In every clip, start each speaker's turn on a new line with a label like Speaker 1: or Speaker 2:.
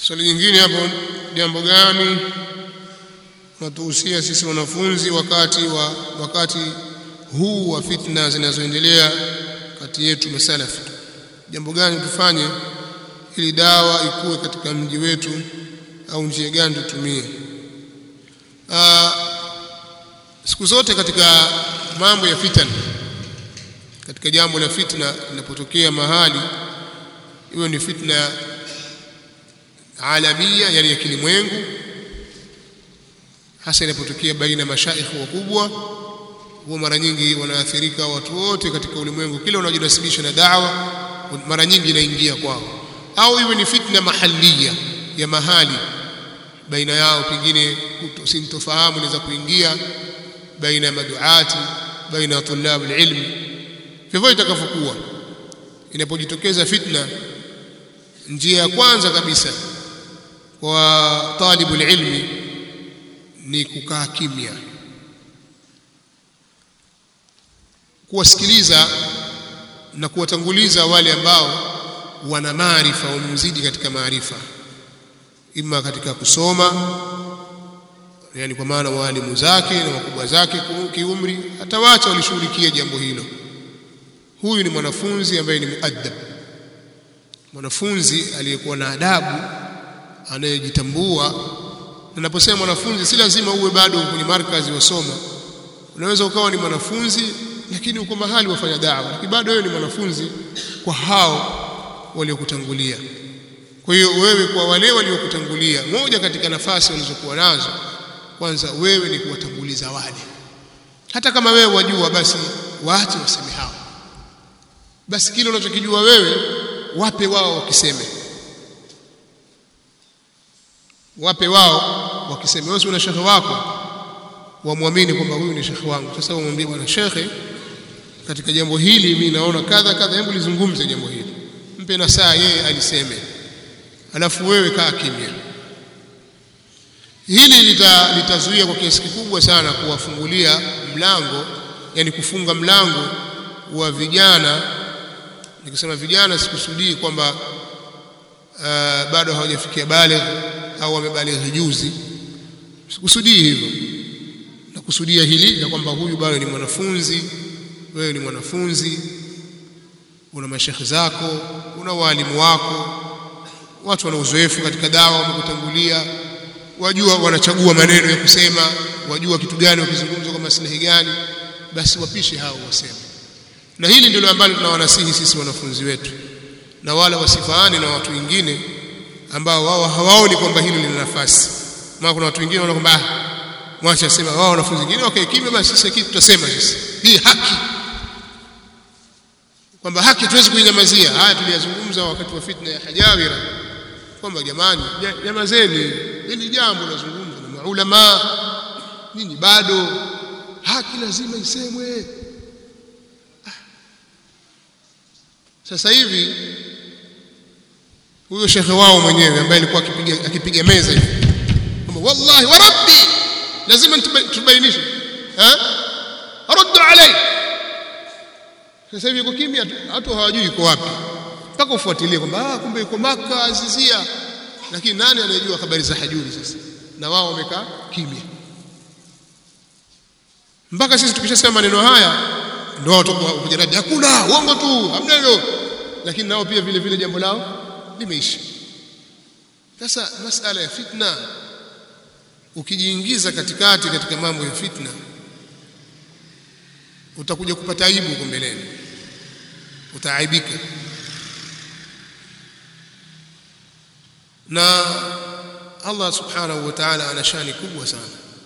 Speaker 1: swali nyingine hapo jambo gani natuhusia sisi wanafunzi wakati wa wakati huu wa fitna zinazoendelea kati yetu masalafi jambo gani tufanye ili dawa ikuwe katika mji wetu au njia gani tutumie siku zote katika mambo ya fitna katika jambo la fitna linapotokea mahali iwe ni fitna alamia yani ya kilimwengu hasa inapotokea baina mashaikh wakubwa huwa mara nyingi wanaathirika watu wote katika ulimwengu kila wanaojinasibisha na dawa mara nyingi inaingia kwao au iwe ni fitna mahalia ya mahali baina yao pengine sintofahamu inaweza kuingia baina ya maduati baina ya tulabu ilmi vivyo itakavyokuwa inapojitokeza fitna njia ya kwanza kabisa kwa talibu ilmi ni kukaa kimya kuwasikiliza na kuwatanguliza wale ambao wana maarifa wamemzidi katika maarifa ima katika kusoma yani kwa maana walimu zake na wakubwa zake kiumri hatawacha walishughulikia jambo hilo huyu ni mwanafunzi ambaye ni muaddab mwanafunzi aliyekuwa na adabu anayejitambua ninaposema mwanafunzi si lazima uwe bado kwenye markazi wasoma unaweza ukawa ni mwanafunzi lakini uko mahali wafanya dawa lakini bado wewe ni mwanafunzi kwa hao waliokutangulia kwa hiyo wewe kwa wale waliokutangulia moja katika nafasi walizokuwa nazo kwanza wewe ni kuwatanguliza wale hata kama wewe wajua basi waache waseme hao basi kile unachokijua wewe wape wao wakiseme wape wao wakiseme wewe una shekhe wako wamwamini kwamba huyu ni shekhe wangu sasa wamwambie bwana shekhe katika jambo hili mimi naona kadha kadha hebu lizungumze jambo hili mpe na saa yeye aliseme alafu wewe kaa kimya hili lita, litazuia kwa kiasi kikubwa sana kuwafungulia mlango yani kufunga mlango wa vijana nikisema vijana sikusudii kwamba uh, bado hawajafikia baligh au wamebalighi juzi sikusudii hivyo nakusudia hili na kwamba huyu bado ni mwanafunzi wewe ni mwanafunzi una mashekhe zako una walimu wako watu wana uzoefu katika dawa wamekutangulia wajua wanachagua maneno ya kusema wajua kitu gani wakizungumza kwa maslahi gani basi wapishe hao waseme na hili ndilo ambalo tunawanasihi sisi wanafunzi wetu na wala wasifaani na watu wengine ambao wao hawaoni kwamba hilo lina nafasi maana kuna watu wengine wanaona kwamba mwacha sema wao wanafunzi wengine okay kimya basi sasa kitu tutasema sisi hii haki kwamba haki tuwezi kuinyamazia haya tuliyazungumza wakati wa fitna ya hajawira kwamba jamani nyamazeni hili jambo lazungumza na maulama nini bado haki lazima isemwe sasa hivi huyo shekhe wao mwenyewe ambaye alikuwa akipiga akipiga meza hivi kwamba wallahi wa rabbi lazima tubainishe eh ruddu alai sasa hivi yuko kimya watu hawajui yuko wapi mpaka ufuatilie kwamba ah kumbe yuko maka azizia lakini nani anayejua habari za hajuri sasa na wao wamekaa kimya mpaka sisi tukishasema maneno haya ndio watu kuja radi hakuna uongo tu hamna hilo lakini nao pia vile vile jambo lao limeisha sasa masala ya fitna ukijiingiza katikati katika mambo ya fitna utakuja kupata aibu huko mbeleni utaaibika na Allah subhanahu wa ta'ala ana shani kubwa sana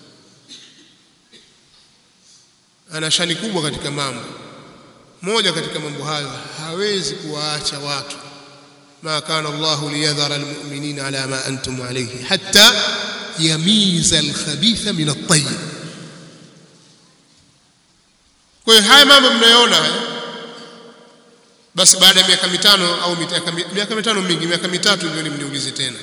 Speaker 1: ana shani kubwa katika mambo moja katika mambo hayo hawezi kuwaacha watu ma kana Allah liyadhara almu'minina ala ma antum alayhi hatta yamiza alkhabitha min at-tayyib kwa hiyo haya mambo mnayoona haya basi baada ya miaka mitano au mitaka, miaka mitano mingi miaka mitatu ndio mniulize tena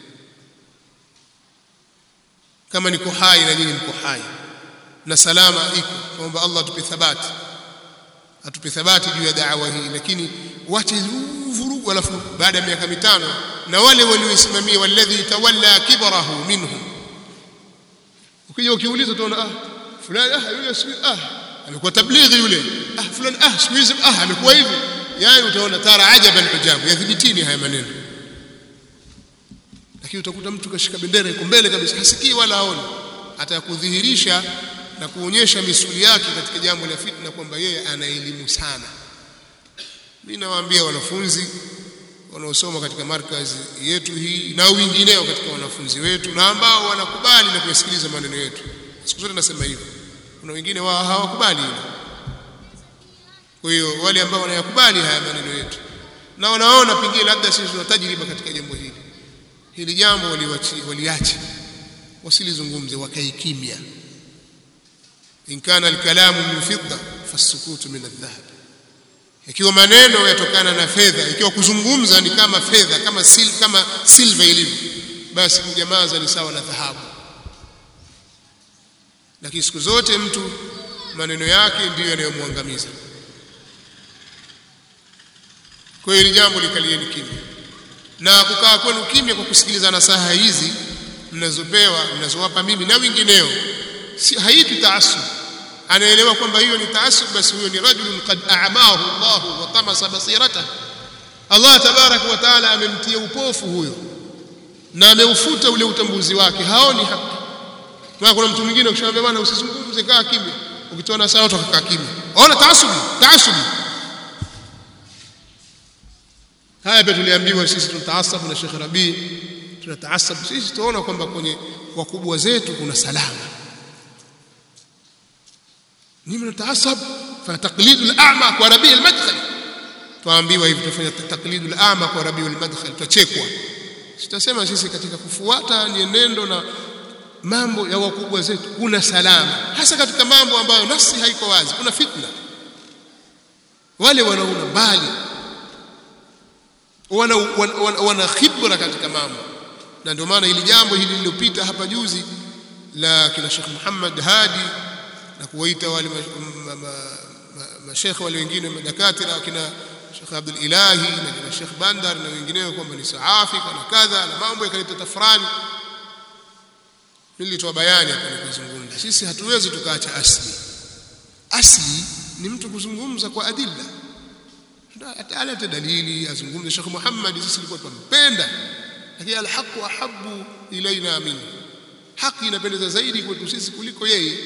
Speaker 1: kama niko hai na nyinyi mko hai na salama iko tuomba Allah atupe thabati atupe thabati juu ya da'wa hii lakini wache vurugu alafu baada ya miaka mitano na wale walioisimamia walladhi tawalla kibrahu minhum ukija ukiuliza utaona ah fulani ah yule siku ah amekuwa tablighi yule ah fulani ah siku hizi ah amekuwa hivi yani utaona tara ajaban ujabu yathibitini haya maneno lakini utakuta mtu kashika bendera iko mbele kabisa hasikii wala haoni atakudhihirisha na kuonyesha misuli yake katika jambo la fitna kwamba yeye ana elimu sana mimi nawaambia wanafunzi wanaosoma katika markazi yetu hii na wengineo katika wanafunzi wetu na ambao wanakubali na kusikiliza maneno yetu siku zote nasema hivyo kuna wengine wao hawakubali hilo kwa hiyo wale ambao wanayakubali haya maneno yetu na wanaona pengine labda sisi tuna tajriba katika jambo hili hili jambo waliache waliache wasilizungumze wakae kimya in kana alkalamu min fidda fasukutu min aldhahab ikiwa maneno yatokana na fedha ikiwa kuzungumza ni kama fedha kama sil, kama silva ilivyo basi kunyamaza ni sawa na dhahabu lakini siku zote mtu maneno yake ndiyo yanayomwangamiza kwa hiyo jambo likalieni kimya na kukaa kwenu kimya kwa kusikiliza nasaha hizi mnazopewa mnazowapa mimi na wengineo si haitwi taasub anaelewa kwamba hiyo ni taasub basi huyo ni rajulun qad a'mahu Allah wa tamasa basirata Allah tabarak wa taala amemtia upofu huyo na ameufuta ule utambuzi wake haoni haki na kuna mtu mwingine ukishamwambia bwana usizungumze kaa kimya ukitoa nasaha utakaa kimya ona taasubi taasubi haya pia tuliambiwa sisi tunataasabu na Sheikh Rabi tunataasabu sisi tunaona kwamba kwenye wakubwa zetu kuna salama ni mnataasab fa taqlidul a'ma kwa Rabi al-Madkhali tuambiwa hivi tufanya taqlidul a'ma kwa Rabi al-Madkhali tutachekwa sitasema sisi katika kufuata nienendo na mambo ya wakubwa zetu kuna salama hasa katika mambo ambayo nafsi haiko wazi kuna fitna wale wanaona mbali wana, wana, wana, wana khibra katika mambo na ndio maana hili jambo hili lililopita hapa juzi la kina Sheikh Muhammad Hadi na kuwaita wale mashekhe wale wengine madakatira kina Sheikh Abdul Ilahi na kina Sheikh Bandar na wengineo kwamba ni saafi na kadha na mambo yakaleta tafrani nilitoa bayani hapa nikazungumza sisi hatuwezi tukaacha asli asli ni mtu kuzungumza kwa adilla alete dalili azungumze Sheikh Muhammad sisi tulikuwa tumpenda lakini alhaqu ahabbu ilaina min haki inapendeza zaidi kwetu sisi kuliko yeye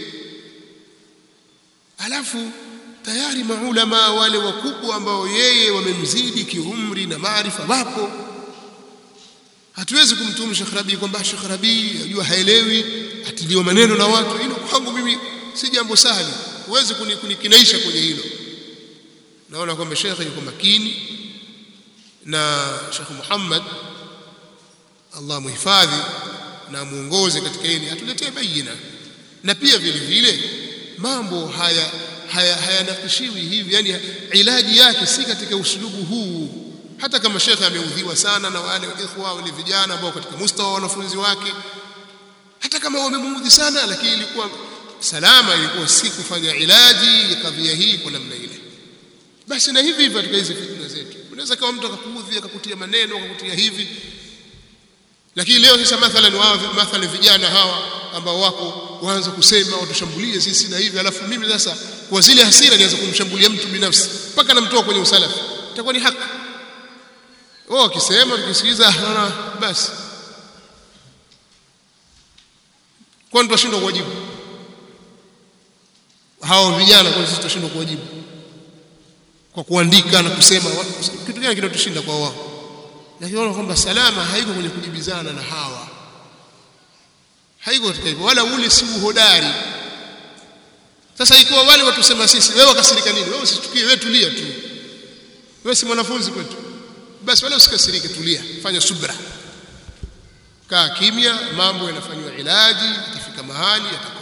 Speaker 1: alafu tayari maulama wale wakubwa ambao yeye wamemzidi kiumri na maarifa wapo hatuwezi kumtuhumu Sheikh Rabi kwamba Sheikh Rabi ajua haelewi atiliwa maneno na watu hilo kwangu mimi si jambo sahali huwezi kunikinaisha kwenye hilo naona kwamba Sheikh yuko makini na Sheikh Muhammad Allah muhifadhi na muongoze katika hili atuletee bayina na pia vile vile mambo haya hayanakishiwi haya hivi yani ilaji yake si katika usulubu huu hata kama shekhe ameudhiwa sana na wale ikhwa wale vijana ambao katika mustawa wa wanafunzi wake hata kama wamemuudhi sana lakini ilikuwa salama ilikuwa si kufanya ilaji ya kadhia hii kwa namna ile basi na hivi hivi katika hizi fitna zetu unaweza kama mtu akakuudhi akakutia maneno akakutia hivi lakini leo sasa mathalan wao mathalan vijana hawa ambao wako waanza kusema watushambulie sisi na hivi alafu mimi sasa kwa zile hasira nianza kumshambulia mtu binafsi mpaka namtoa kwenye usalafi itakuwa ni haki wao wakisema tukisikiliza naona basi kwa nini tunashindwa kuwajibu hao vijana kwa sisi tunashindwa kuwajibu kwa kuandika na kusema kitu gani kinatushinda kwa wao lakini wanaona kwamba salama haiko kwenye kujibizana na hawa haiko katika hivyo wala ule si uhodari sasa ikiwa wale watusema sisi wewe wakasirika nini wewe usitukie wewe tulia tu wewe si mwanafunzi kwetu basi wala usikasirike tulia fanya subra kaa kimya mambo yanafanywa ilaji itafika mahali yatakoma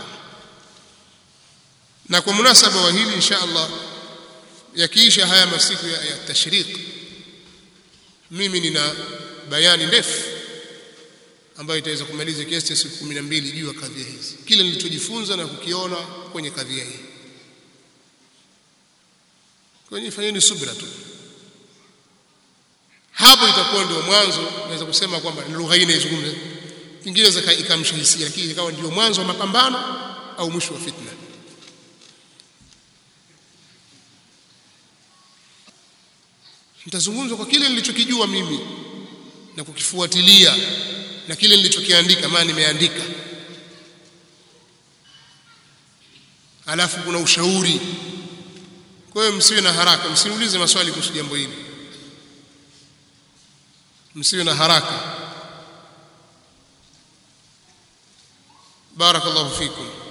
Speaker 1: na kwa munasaba wa hili insha Allah yakiisha haya masiku ya, ya tashriq mimi nina bayani ndefu ambayo itaweza kumaliza kiasi cha siku 12 juu ya kadhia hizi kile nilichojifunza na kukiona kwenye kadhia hii kwenye fanyeni subra tu hapo itakuwa ndio mwanzo naweza kusema kwamba lugha hii inaizungumza pengine zaka ikamsha hisia lakini ikawa ndio mwanzo wa mapambano au mwisho wa fitna nitazungumza kwa kile nilichokijua mimi na kukifuatilia na kile nilichokiandika maana nimeandika alafu kuna ushauri kwa hiyo msiwe na haraka msiulize maswali kuhusu jambo hili msiwe na haraka barakallahu fikum